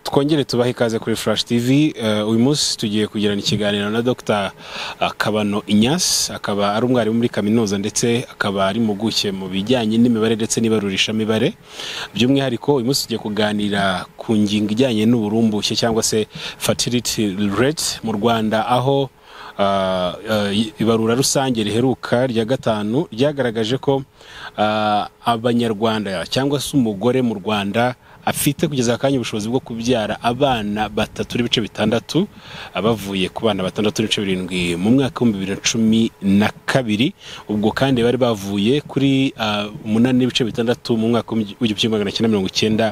twongere tubahe ikaze kuri furashi tivi uyu munsi tugiye kugirana ikiganiro na dr kabano inyasi akaba ari umwarimu muri kaminuza ndetse akaba ari impuguke mu bijyanye n'imibare ndetse n'ibarurishamibare by'umwihariko uyu munsi tugiye kuganira ku ngingo ijyanye n'uburumbuke cyangwa se fatiriti reti mu rwanda aho ibarura rusange riheruka rya gatanu ryagaragaje ko abanyarwanda cyangwa se umugore mu rwanda afite kugeza akanya ubushobozi bwo kubyara abana batatu n'ibice bitandatu abavuye ku bana batandatu n'ibice birindwi mu mwaka w'ibihumbi bibiri na cumi na kabiri ubwo kandi bari bavuye kuri umunani n'ibice bitandatu mu mwaka w'igihumbi kimwe magana cyenda mirongo icyenda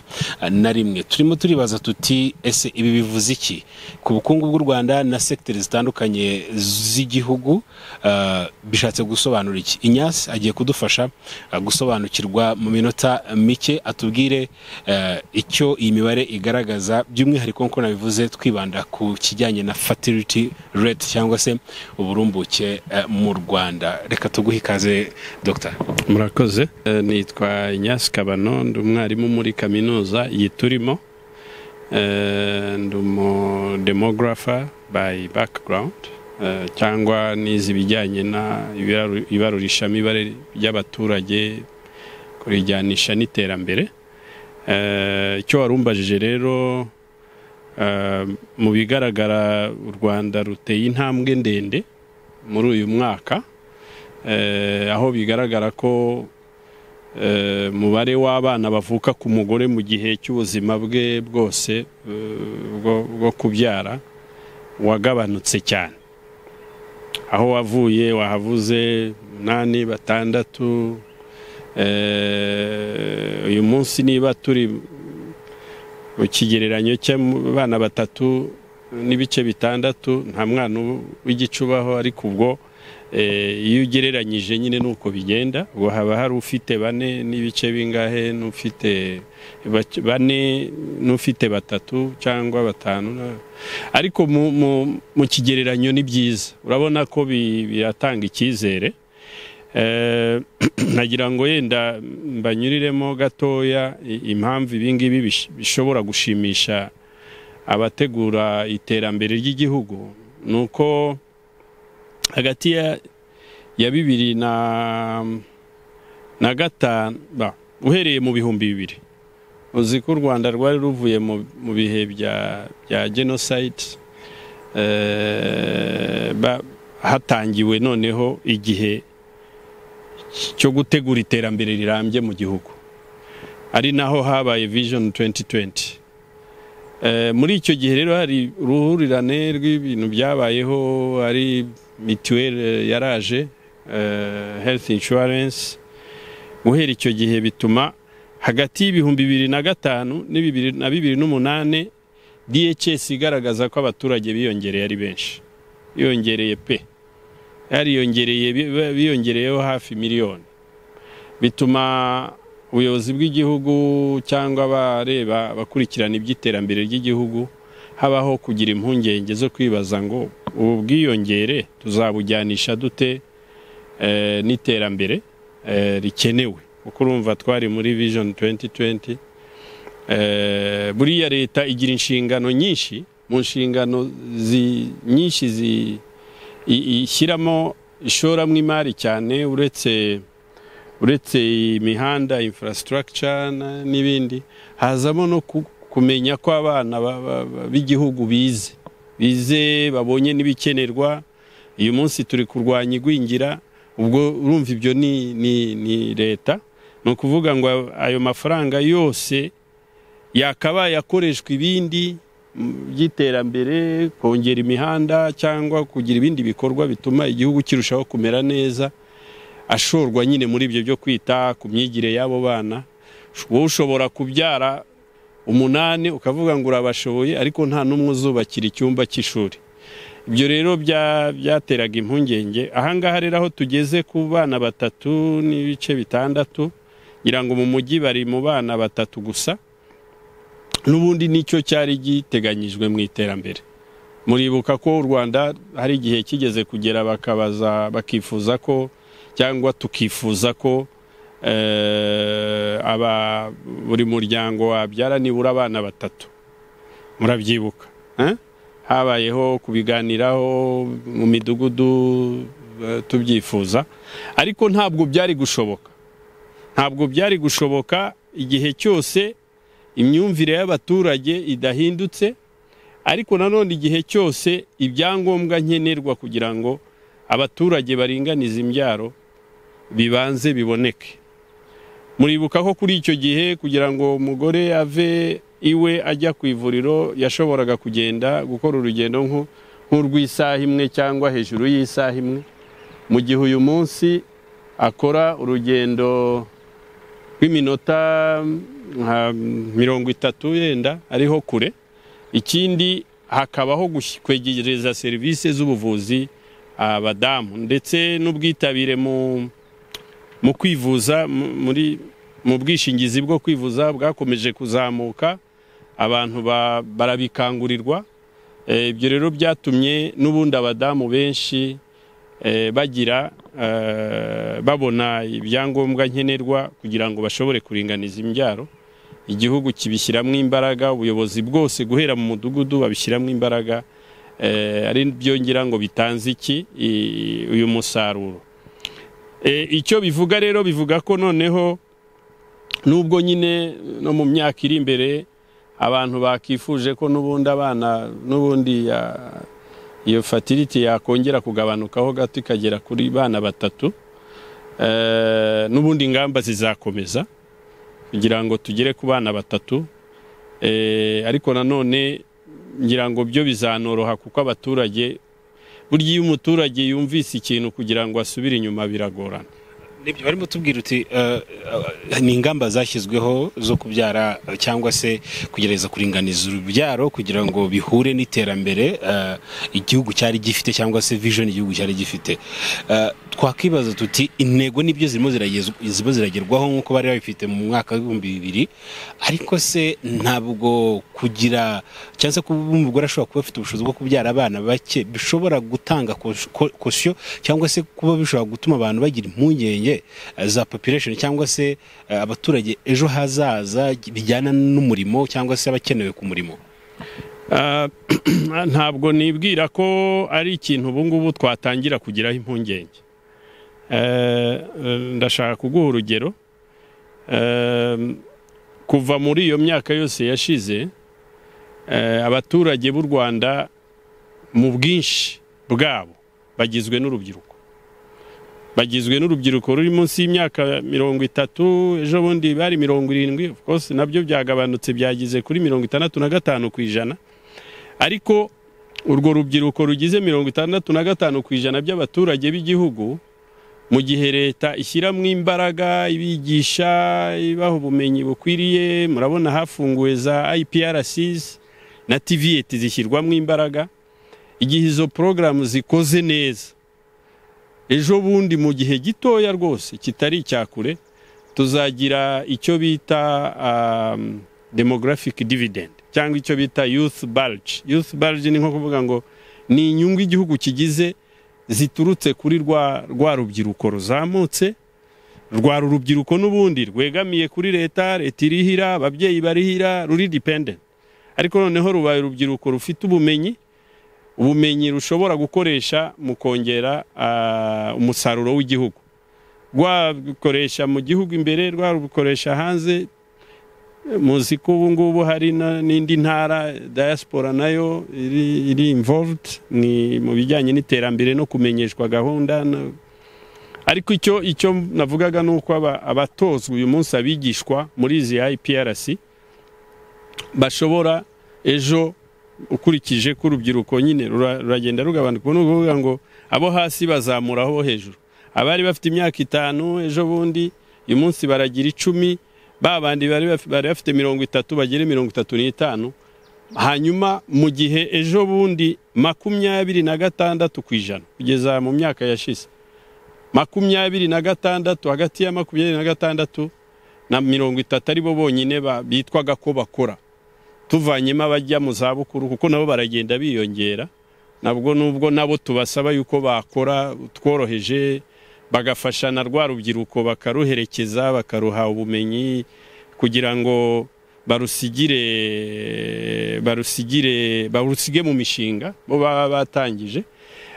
na rimwe turimo turibaza tuti ese ibi bivuze iki ku bukungu bw'u rwanda na sekiteri zitandukanye z'igihugu bishatse gusobanura iki inyasi agiye kudufasha gusobanukirwa mu minota mike atubwire icyo iyi mibare igaragaza by'umwihariko nk'uko nabivuze twibanda ku kijyanye na fatiriti reti cyangwa se uburumbuke mu rwanda reka tuguhe ikaze dogita murakoze nitwa inyasi kabano ndi umwarimu muri kaminuza yiturimo ndi umudemogarafa bayi bakigarawundi cyangwa n'izi bijyanye na ibarurishamibare ry'abaturage kurijyanisha n'iterambere icyo warumbajije rero mu bigaragara u rwanda ruteye intambwe ndende muri uyu mwaka aho bigaragara ko umubare w'abana bavuka ku mugore mu gihe cy'ubuzima bwe bwose bwo kubyara wagabanutse cyane aho wavuye wahavuze umunani batandatu uyu munsi niba turi mu kigereranyo cy'abana batatu n'ibice bitandatu nta mwana w'igicubaho ariko ubwo iyo ugereranyije nyine ni uko bigenda ubwo haba hari ufite bane n'ibice bingahe n'ufite bane n'ufite batatu cyangwa batanu ariko mu kigereranyo ni byiza urabona ko biratanga icyizere nagira ngo yenda mbanyuriremo gatoya impamvu ibingibi bishobora gushimisha abategura iterambere ry'igihugu ni uko hagati ya bibiri na gatanu uhereye mu bihumbi bibiri uzi ko u rwanda rwari ruvuye mu bihe bya jenoside hatangiwe noneho igihe cyo gutegura iterambere rirambye mu gihugu ari naho habaye vision 2020 muri icyo gihe rero hari uruhurirane rw'ibintu byabayeho ari mituweli yaraje health insurance guhera icyo gihe bituma hagati y'ibihumbi bibiri na gatanu na bibiri n'umunani DHS igaragaza ko abaturage biyongereye ari benshi yongereye pe yariyongereye biyongereyeho hafi miliyoni bituma ubuyobozi bw'igihugu cyangwa abareba abakurikirana iby'iterambere ry'igihugu habaho kugira impungenge zo kwibaza ngo ubu bwiyongere tuzabujyanisha dute n'iterambere rikenewe kuko urumva twari muri vision 2020 buriya leta igira inshingano nyinshi mu nshingano nyinshi zi ishyiramo ishoramo imari cyane uretse uretse imihanda infrastructure n'ibindi hazamo no kumenya ko abana b'igihugu bize bize babonye n'ibikenerwa uyu munsi turi kurwanya igwingira ubwo urumva ibyo ni leta ni ukuvuga ngo ayo mafaranga yose yakabaye akoreshwa ibindi by'iterambere kongera imihanda cyangwa kugira ibindi bikorwa bituma igihugu kirushaho kumera neza ashorwa nyine muri ibyo byo kwita ku myigire y'abo bana wowe ushobora kubyara umunani ukavuga ngo urabashoboye ariko nta n'umwe uzubakira icyumba cy'ishuri ibyo rero byateraga impungenge ahangaha rero aho tugeze ku bana batatu n'ibice bitandatu ngira ngo mu mujyi bari mu bana batatu gusa n'ubundi nicyo cyari giteganyijwe mu iterambere muribuka ko u rwanda hari igihe kigeze kugera bakabaza bakifuza ko cyangwa tukifuza ko buri muryango wabyara nibura abana batatu murabyibuka eh? habayeho kubiganiraho mu midugudu eh, tubyifuza ariko ntabwo byari gushoboka ntabwo byari gushoboka igihe cyose imyumvire y'abaturage idahindutse ariko nanone igihe cyose ibyangombwa nkenerwa kugira ngo abaturage baringanize imbyaro bibanze biboneke muribuka ko kuri icyo gihe kugira ngo umugore ave iwe ajya ku ivuriro yashoboraga kugenda gukora urugendo nko- nk'urw'isaha imwe cyangwa hejuru y'isaha imwe mu gihe uyu munsi akora urugendo rw'iminota nka mirongo itatu yenda ariho kure ikindi hakabaho gush- kwegereza serivisi z'ubuvuzi abadamu ndetse n'ubwitabire mu mu kwivuza mu- muri mu bwishingizi bwo kwivuza bwakomeje kuzamuka abantu ba- barabikangurirwa Eh, ibyo rero byatumye n'ubundi abadamu benshi eh, bagira eh, babona ibyangombwa nkenerwa kugira ngo bashobore kuringaniza imbyaro igihugu kibishyiramo imbaraga ubuyobozi bwose guhera mu mudugudu babishyiramo imbaraga eh, ari byo ngira ngo bitanze iki i- uyu musaruro Eh, icyo bivuga rero bivuga ko noneho nubwo nyine no mu myaka iri imbere abantu bakifuje ko n'ubundi abana n'ubundi ya- iyo fatiriti yakongera kugabanukaho gato ikagera kuri bana batatu eh, n'ubundi ingamba zizakomeza kugira ngo tugere ku bana batatu Eh, ariko nanone ngira ngo byo bizanoroha kuko abaturage burya iyo umuturage yumvise ikintu kugira ngo asubire inyuma biragorana nibyo barimo tubwira uti eh, eh, ni ingamba zashyizweho zo kubyara eh, cyangwa se kugerageza kuringaniza urubyaro kugira ngo bihure n'iterambere eh, igihugu cyari gifite cyangwa se vision igihugu cyari gifite Eh, twakwibaza tuti intego nibyo zirimo ziragez- zirimo ziragerwaho nk'uko bari babifite mu mwaka w'ibihumbi bibiri ariko se ntabwo kugira cyangwa se kuba umugore ashobora kuba afite ubushobozi bwo kubyara abana bake bishobora gutanga kos- ko- kosiyo cyangwa se kuba bishobora gutuma abantu bagira impungenge eh, za population cyangwa se eh, abaturage ejo hazaza bijyana n'umurimo cyangwa se abakenewe ku murimo Ah, ntabwo nibwira ko ari ikintu ubu ngubu twatangira kugiraho impungenge Eh, eh, ndashaka kuguha urugero Eh, kuva muri iyo myaka yose yashize eh, abaturage b'u rwanda mu bwinshi bwabo bagizwe n'urubyiruko bagizwe n'urubyiruko ruri munsi y'imyaka mirongo itatu ejo bundi bari mirongo irindwi of course nabyo byagabanutse byagize kuri mirongo itandatu na gatanu ku ijana ariko urwo rubyiruko rugize mirongo itandatu na gatanu ku ijana by'abaturage b'igihugu mu gihe leta ishyiramo imbaraga ibigisha ibaha ubumenyi bukwiriye murabona hafunguwe za IPRCs na TVET zishyirwamo imbaraga igihe izo porogaramu zikoze neza ejo bundi mu gihe gitoya rwose kitari icya kure tuzagira icyo bita um, demographic dividend cyangwa icyo bita youth bulge youth bulge ni nko kuvuga ngo ni inyungu igihugu kigize ziturutse kuri rwa rwa rubyiruko ruzamutse rwa rubyiruko n'ubundi rwegamiye kuri leta leta irihira ababyeyi barihira ruri dependent ariko noneho rubaye urubyiruko rufite ubumenyi ubumenyi rushobora gukoresha mu kongera ah, umusaruro w'igihugu rwarukoresha mu gihugu imbere rwarukoresha hanze muzi ko ubu ngubu hari na- n'indi ntara diaspora nayo iri, iri involved ni mu bijyanye n'iterambere no kumenyeshwa gahunda na- ariko icyo icyo navugaga ni uko aba- abatozwa uyu munsi abigishwa muri izi IPRC bashobora ejo ukurikije ko urubyiruko nyine rura- ruragenda rugabanuka ni ukuvuga ngo abo hasi bazamura abo hejuru abari bafite imyaka itanu ejo bundi uyu munsi baragira icumi ba bandi bari baf- bari bafite mirongo itatu bagere mirongo itatu n'itanu hanyuma mu gihe ejo bundi makumyabiri na gatandatu ku ijana kugeza mu myaka yashize makumyabiri na gatandatu hagati ya makumyabiri na gatandatu na mirongo itatu aribo bonyine ba- bitwaga ko bakora tuvanyemo abajya mu zabukuru kuko nabo baragenda biyongera nabwo nubwo nabo tubasaba yuko bakora tworoheje bagafasha na rwa rubyiruko bakaruherekeza bakaruha ubumenyi kugira ngo barusigire barusigire barusige mu mishinga bo baba batangije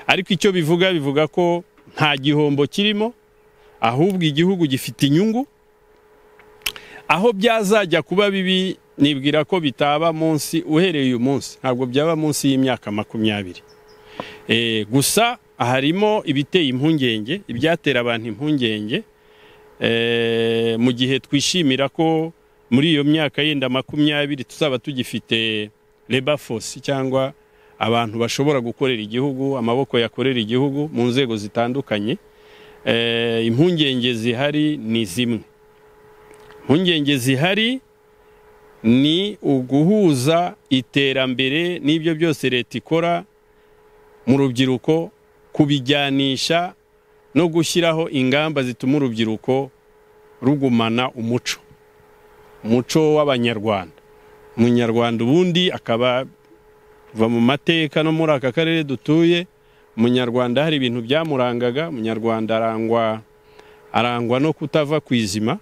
ariko icyo bivuga bivuga ko nta gihombo kirimo ahubwo igihugu gifite inyungu aho byazajya kuba bibi nibwira ko bitaba munsi uhereye uyu munsi ntabwo byaba munsi y'imyaka makumyabiri gusa harimo ibiteye impungenge ibyatera abantu impungenge mu gihe twishimira ko muri iyo myaka yenda makumyabiri tuzaba tugifite rebafosi cyangwa abantu bashobora gukorera igihugu amaboko yakorera igihugu mu nzego zitandukanye impungenge zihari ni zimwe impungenge zihari ni uguhuza iterambere n'ibyo byose leta ikora mu rubyiruko kubijyanisha no gushyiraho ingamba zituma urubyiruko rugumana umuco umuco w'abanyarwanda umunyarwanda ubundi akaba kuva mu mateka no muri aka karere dutuye umunyarwanda hari ibintu byamurangaga umunyarwanda arangwa arangwa no kutava ku izima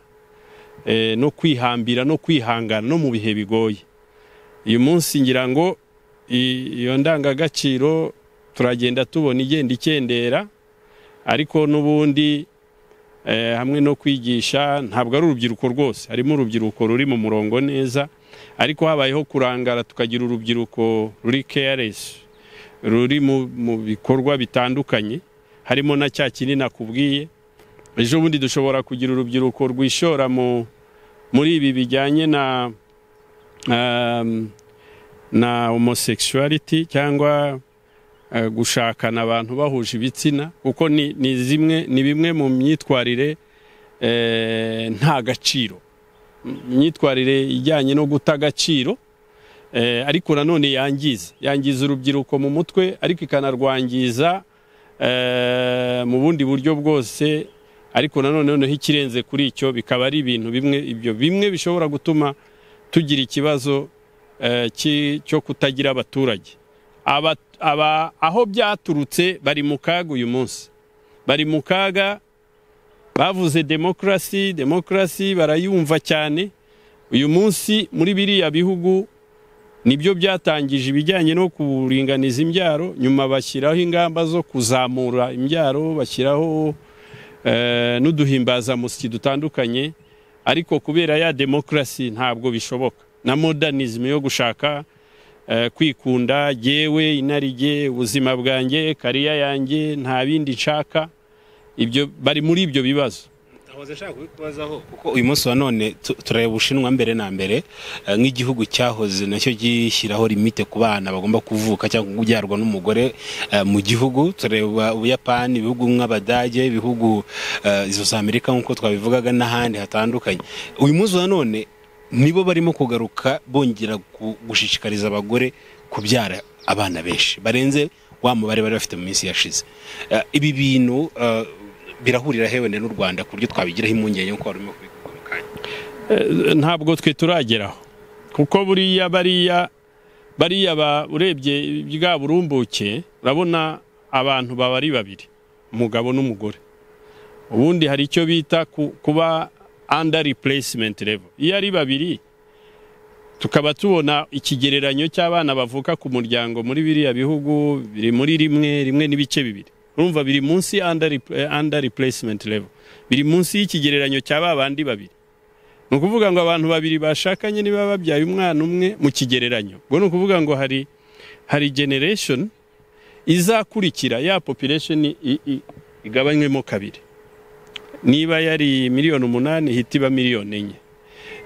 no kwihambira no kwihangana no mu bihe bigoye uyu munsi ngira ngo iyo ndangagaciro turagenda tubona igenda ikendera ariko n'ubundi hamwe no kwigisha ntabwo ari urubyiruko rwose harimo urubyiruko ruri mu murongo neza ariko habayeho kurangara tukagira urubyiruko ruri keyaresi ruri mu bikorwa bitandukanye harimo na cya kindi nakubwiye ejo bundi dushobora kugira urubyiruko rwishora muri ibi bijyanye na na homosekishuwariti cyangwa gushakana abantu bahuje ibitsina kuko ni zimwe ni bimwe mu myitwarire nta gaciro imyitwarire ijyanye no guta agaciro ariko nanone yangiza yangiza urubyiruko mu mutwe ariko ikanarwangiza mu bundi buryo bwose ariko nanone noneho ikirenze kuri icyo bikaba ari ibintu bimwe ibyo bimwe bishobora gutuma tugira ikibazo cyo kutagira abaturage aba aho byaturutse bari mu kaga uyu munsi bari mu kaga bavuze demokarasi demokarasi barayumva cyane uyu munsi muri biriya bihugu nibyo byatangije ibijyanye no kuringaniza imbyaro nyuma bashyiraho ingamba zo kuzamura imbyaro bashyiraho n'uduhimbazamusyi dutandukanye ariko kubera ya demokarasi ntabwo bishoboka na modernizme yo gushaka kwikunda yewe inarijye ubuzima bwanjye kariya yanjye nta bindi nshaka ibyo bari muri ibyo bibazo ntahoze nshaka kubikubazaho kuko uyu munsi wa none turareba ubushinwa mbere na mbere nk'igihugu cyahoze nacyo gishyiraho limite ku bana bagomba kuvuka cyangwa kubyarwa n'umugore mu gihugu turareba ubuyapani ibihugu nk'abadage ibihugu izo za amerika nk'uko twabivugaga n'ahandi hatandukanye uyu munsi wa none nibo barimo kugaruka bongera gushishikariza abagore kubyara abana benshi barenze wa mubare bari bafite mu minsi yashize ibi bintu birahurira hewe n'u rwanda ku buryo twabigiraho impungenge nk'uko wari urimo kubikora ntabwo twe turageraho kuko buriya bariya bariya urebye bwa burumbuke urabona abantu baba ari babiri umugabo n'umugore ubundi hari icyo bita kuba under replacement level iyo ari babiri tukaba tubona ikigereranyo cy'abana bavuka ku muryango muri biriya bihugu biri muri rimwe rimwe n'ibice bibiri urumva biri munsi under replacement level biri munsi y'ikigereranyo cya ba bandi babiri ni ukuvuga ngo abantu babiri bashakanye niba babyaye umwana umwe mu kigereranyo ubwo ni ukuvuga ngo hari hari generation izakurikira ya population igabanywemo kabiri niba yari miliyoni umunani ihita iba miliyoni enye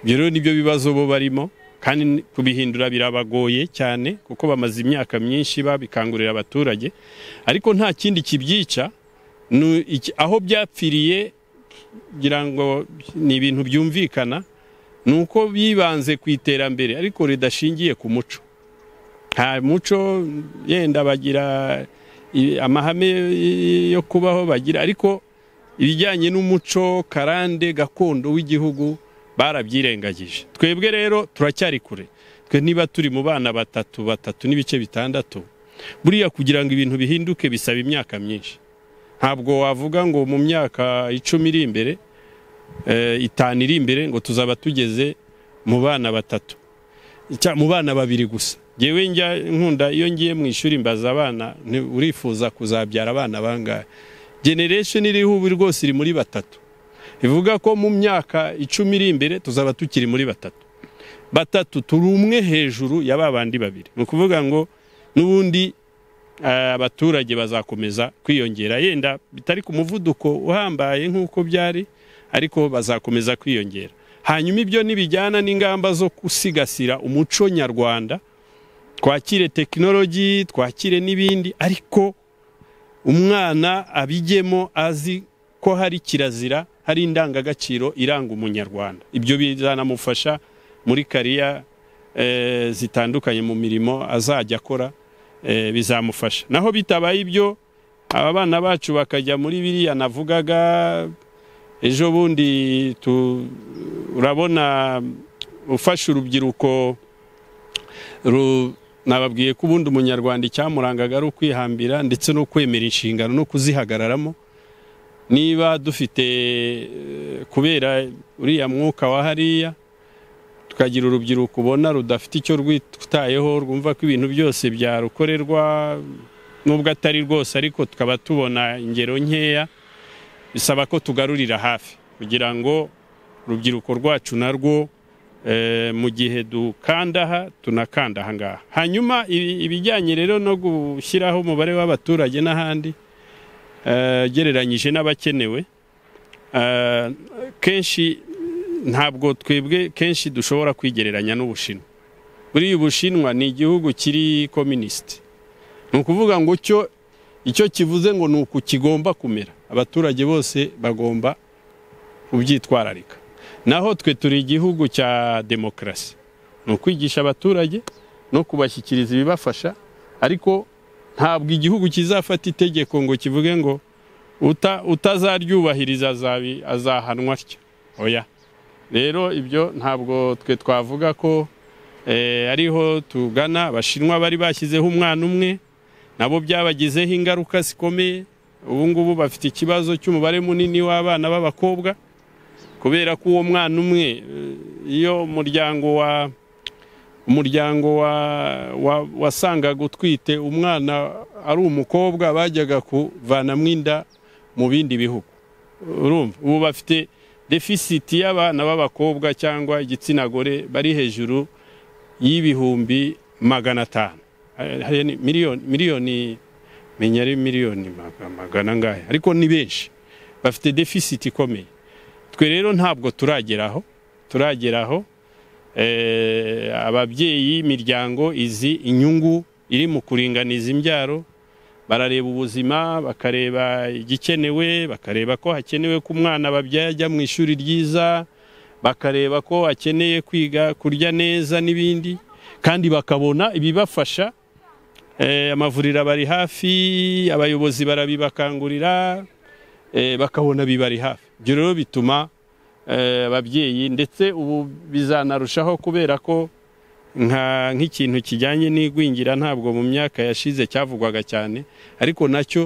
ibyo rero nibyo bibazo bo barimo kandi kubihindura birabagoye cyane kuko bamaze imyaka myinshi babikangurira abaturage ariko nta kindi kibyica aho byapfiriye kugira ngo ni ibintu byumvikana ni uko bibanze ku iterambere ariko ridashingiye ku muco nta muco yenda bagira amahame yo kubaho bagira ariko ibijyanye n'umuco karande gakondo w'igihugu barabyirengagije twebwe rero turacyari kure twe niba turi mu bana batatu batatu n'ibice bitandatu buriya kugira ngo ibintu bihinduke bisaba imyaka myinshi ntabwo wavuga ngo mu myaka icumi iri imbere itanu iri imbere ngo tuzaba tugeze mu bana batatu Cya- mu bana babiri gusa ngewe njya nkunda iyo ngiye mu ishuri mbaza abana nti urifuza kuzabyara abana bangahe generation iriho ubu rwose iri muri batatu ivuga ko mu myaka icumi iri imbere tuzaba tukiri muri batatu batatu turi umwe hejuru ya ba bandi babiri ni ukuvuga ngo n'ubundi eh, abaturage bazakomeza kwiyongera yenda bitari ku muvuduko uhambaye nk'uko byari ariko bazakomeza kwiyongera hanyuma ibyo ntibijyana n'ingamba zo gusigasira umuco nyarwanda twakire tekinoloji twakire n'ibindi ariko umwana abijyemo azi ko hari kirazira hari indangagaciro iranga umunyarwanda ibyo bizanamufasha muri kariya eh, zitandukanye mu mirimo azajya akora eh, bizamufasha naho bitabaye ibyo aba bana bacu bakajya muri biriya navugaga ejo bundi tu- urabona ufashe urubyiruko ru- nababwiye ko ubundi umunyarwanda icyamurangaga ari ukwihambira ndetse no kwemera inshingano no kuzihagararamo niba dufite eh, kubera uriya mwuka wa hariya tukagira urubyiruko ubona rudafite icyo rwitayeho rwumva ko ibintu byose byarukorerwa nubwo atari rwose ariko tukaba tubona ingero nkeya bisaba ko tugarurira hafi kugira ngo urubyiruko rwacu narwo eh, mu gihe dukanda aha tunakanda aha ngaha hanyuma ibi- ibijyanye rero no gushyiraho umubare w'abaturage n'ahandi eh, ugereranyije n'abakenewe eh, kenshi ntabwo twebwe kenshi dushobora kwigereranya n'ubushinwa buriya ubushinwa ni igihugu kiri kominisiti ni ukuvuga ngo cyo icyo kivuze ngo ni uku kigomba kumera abaturage bose bagomba kubyitwararika naho twe turi igihugu cya demokarasi ni ukwigisha abaturage no kubashyikiriza ibibafasha ariko ntabwo igihugu kizafata itegeko ngo kivuge ngo uta- utazaryubahiriza azabi- azahanwa atya oya rero ibyo ntabwo twe twavuga ko eh, ariho tugana abashinwa bari bashyizeho umwana umwe nabo byabagizeho ingaruka zikomeye ubu ngubu bafite ikibazo cy'umubare munini w'abana b'abakobwa kubera ko uwo mwana umwe eh, iyo umuryango wa umuryango wa wa- wasangaga utwite umwana ari umukobwa bajyaga kuvanamo inda mu bindi bihugu urumva ubu bafite defisiti y'abana b'abakobwa cyangwa igitsina gore bari hejuru y'ibihumbi magana atanu Eh, hari ni- miliyoni miliyoni menya ari miliyoni maga- magana angahe ariko ni benshi bafite defisiti ikomeye twe rero ntabwo turageraho turageraho eh, ababyeyi imiryango izi inyungu iri mu kuringaniza imbyaro barareba ubuzima bakareba igikenewe bakareba ko hakenewe ko umwana babyaye ajya mu ishuri ryiza bakareba ko akeneye kwiga kurya neza n'ibindi kandi bakabona ibibafasha Eh, amavuriro abari hafi abayobozi barabibakangurira eh, bakabona bibari hafi ibyo rero bituma eh, ababyeyi ndetse ubu bizanarushaho kubera ko nka nk'ikintu kijyanye n'igwingira ntabwo mu myaka yashize cyavugwaga cyane ariko nacyo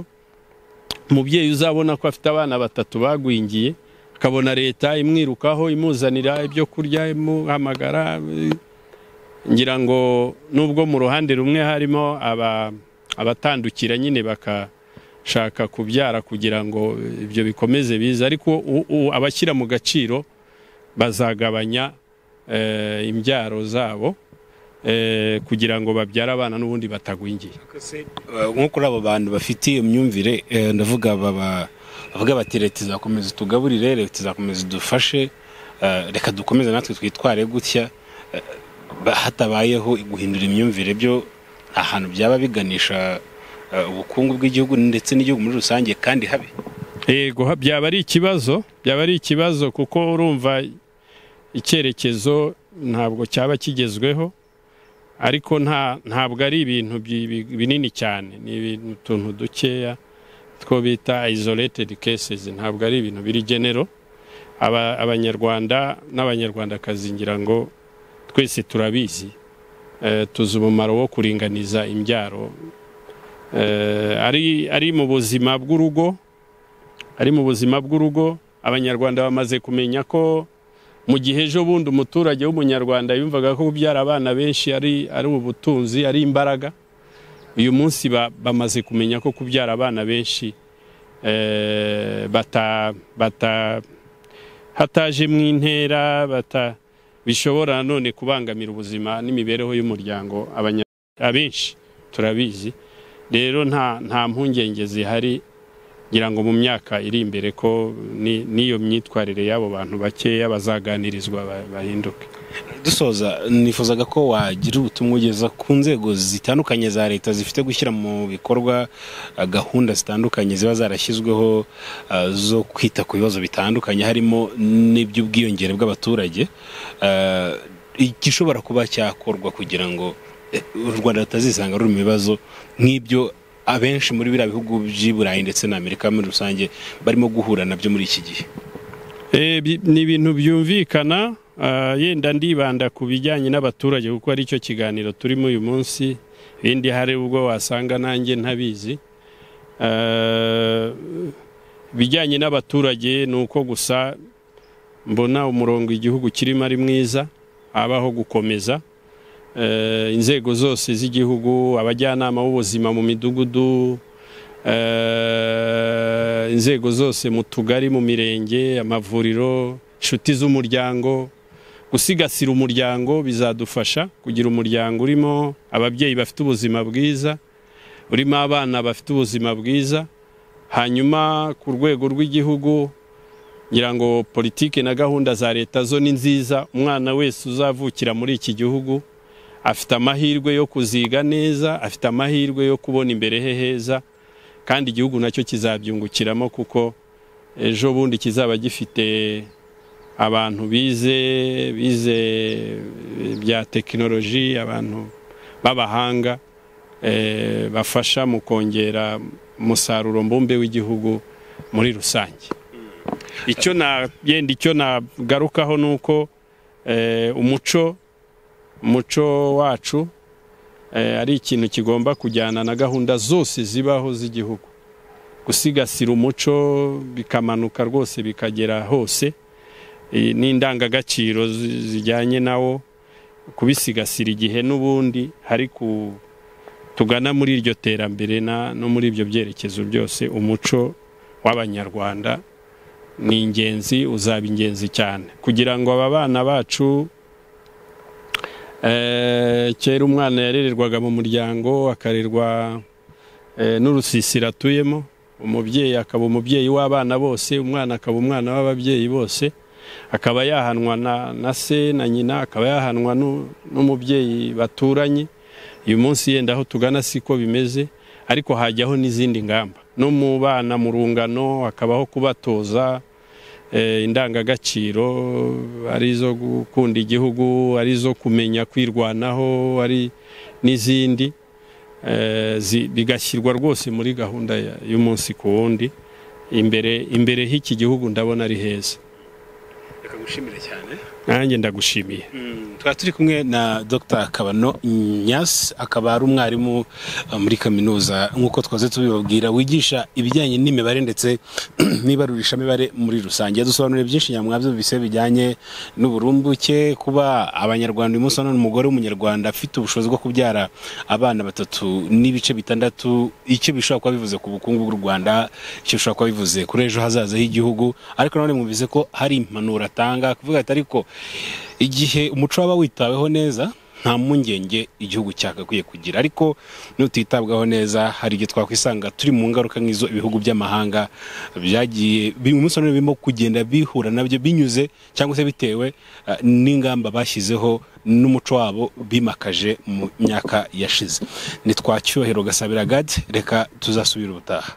umubyeyi uzabona ko afite abana batatu bagwingiye akabona leta imwirukaho imuzanira ibyo kurya imuhamagara eh, ngira ngo nubwo mu ruhande rumwe harimo aba- abatandukira nyine baka shaka kubyara kugira ngo ibyo bikomeze bize ariko u- u- abashyira mu gaciro bazagabanya eh, imbyaro zabo eh, kugira ngo babyare abana n'ubundi batagwingiye nko kuri abo bantu bafite iyo myumvire eh, ndavuga baba- bavuga bati leta izakomeza tugaburire leta izakomeza idufashe eh, reka dukomeze natwe twitware gutya eh, ba- hatabayeho guhindura imyumvire byo nta hantu byaba biganisha eh, ubukungu bw'igihugu ndetse n'igihugu muri rusange kandi habe yego ha- byaba ari ikibazo byaba ari ikibazo kuko urumva icyerekezo ntabwo cyaba kigezweho ariko nta ntabwo ari ibintu bi- bi- binini cyane ni ibintu utuntu dukeya two bita isolated cases ntabwo ari ibintu biri genero Aba- abanyarwanda n'abanyarwandakazi ngira ngo twese turabizi Eh, tuzi umumaro wo kuringaniza imbyaro Eh, ari ari mu buzima bw'urugo ari mu buzima bw'urugo abanyarwanda bamaze kumenya ko mu gihe ejo bundi umuturage w'umunyarwanda yumvaga ko kubyara abana benshi ari ari ubutunzi ari imbaraga uyu munsi ba- bamaze kumenya ko kubyara abana benshi eh, bata bata hatajemo intera bata bishobora none kubangamira ubuzima n'imibereho y'umuryango abanya- abenshi turabizi rero nta nta mpungenge zihari ngira ngo mu myaka iri imbere ko ni- n'iyo myitwarire y'abo bantu bakeya bazaganirizwa ba- bahinduke dusoza nifuzaga ko wagira ubutumwa ugeza ku nzego zitandukanye za leta zifite gushyira mu bikorwa ah, gahunda zitandukanye ziba zarashyizweho ah, zo kwita ku bibazo bitandukanye harimo n'iby'ubwiyongere bw'abaturage Ah, igishobora kuba cyakorwa kugira ngo eh, u rwanda rutazisanga ruri mu bibazo nk'ibyo abenshi muri biriya bihugu by'i burayi ndetse na amerika muri rusange barimo guhura nabyo muri iki gihe Eh, bi- ni ibintu byumvikana ah, yenda ndibanda ku bijyanye n'abaturage kuko ari cyo kiganiro turimo uyu munsi ibindi hari ubwo wasanga nanjye ntabizi Ah, ibijyanye n'abaturage ni uko gusa mbona umurongo igihugu kirimo ari mwiza habaho gukomeza Eh, inzego zose z'igihugu abajyanama b'ubuzima mu midugudu Eh, inzego zose mu tugari mu mirenge amavuriro inshuti z'umuryango gusigasira umuryango bizadufasha kugira umuryango urimo ababyeyi bafite ubuzima bwiza urimo abana bafite ubuzima bwiza hanyuma ku rwego rw'igihugu ngira ngo politiki na gahunda za leta zo ni nziza umwana wese uzavukira muri iki gihugu afite amahirwe yo kuziga neza afite amahirwe yo kubona imbere he heza kandi igihugu nacyo kizabyungukiramo kuko ejo bundi kizaba gifite abantu bize bize bya tekinoloji abantu b'abahanga eh, bafasha mu kongera umusaruro mbumbe w'igihugu muri rusange icyo na yenda icyo nagarukaho ni uko eh, umuco umuco wacu eh, ari ikintu kigomba kujyana na gahunda zose zibaho z'igihugu gusigasira umuco bikamanuka rwose bikagera hose eh, n'indangagaciro zi- zijyanye nawo kubisigasira igihe n'ubundi hari ku tugana muri iryo terambere na- no muri ibyo byerekezo byose umuco w'abanyarwanda ni ingenzi uzaba ingenzi cyane kugira ngo aba bana bacu Eh, kera umwana yarererwaga mu muryango akarerwa eh, n'urusisiro atuyemo umubyeyi akaba umubyeyi w'abana bose umwana akaba umwana w'ababyeyi bose akaba yahanwa na, na se na nyina akaba yahanwa n'u- n'umubyeyi baturanye uyu munsi yenda aho tugana siko bimeze ariko hajyaho n'izindi ngamba no mu bana mu rungano hakabaho kubatoza eh, indangagaciro ari izo gukunda igihugu ari izo kumenya kwirwanaho ari n'izindi eh, zi- bigashyirwa rwose muri gahunda ya- y'umunsi ku wundi imbere imbere h'iki gihugu ndabona ari heza reka gushimira cyane nanjye ndagushimiye tukaba turi kumwe na dr kabano nyasi akaba ari umwarimu uh, muri kaminuza nk'uko twaze tubibabwira wigisha ibijyanye n'imibare ndetse n'ibarurishamibare muri rusange dusobanurire byinshi nyamwabyo bise bijyanye n'uburumbuke kuba abanyarwanda uyu munsi wa none umugore w'umunyarwanda afite ubushobozi bwo kubyara abana batatu n'ibice bitandatu icyo bishobora kuba bivuze ku bukungu bw'u rwanda icyo bishobora kuba bivuze kuri ejo hazaza h'igihugu ariko nanone mwumvise ko hari impanuro atanga kuvuga ati ariko igihe umuco waba witaweho neza nta mpungenge igihugu cyagakwiye kugira ariko nutitabwaho neza hari igihe twakwisanga turi mu ngaruka nk'izo ibihugu by'amahanga byagiye bimwe umunsi wa none birimo kugenda bihura nabyo binyuze cyangwa se bitewe eh, n'ingamba bashyizeho n'umuco wabo bimakaje mu myaka yashize ni twacyuhero gasabira gadi reka tuzasubira ubutaha